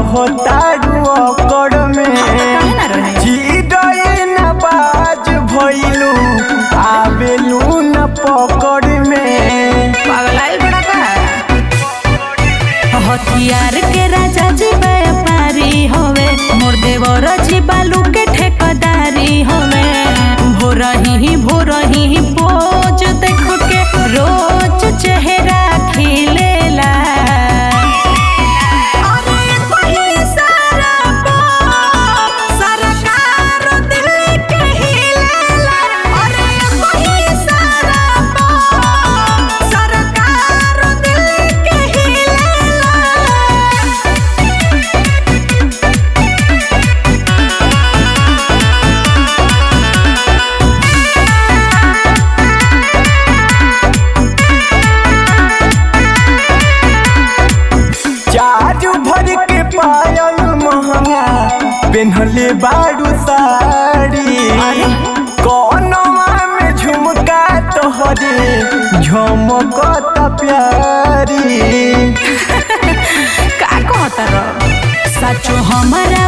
रहतारू अकड़ में काहे ना रहे? चिड़ै न बाज भइलू आवेलू न पकड़ में पागलाइल बड़ा का हथियार के राजा जी व्यापारी होवे मोर देवर जी बालू के ठेकेदारी होवे भोरही भोरही पोज देख के रोज चेहरा खिलेला अरे कोई सारा पो सरकार दिल्ली के हिलेला अरे कोई सारा पो सरकार दिल्ली के हिलेला चारू भर के पायल महंगा पेन्हले बारू साड़ी कौनवा में झुमका तोहरे झमकत प्यारी का कहता रह सचो हमारा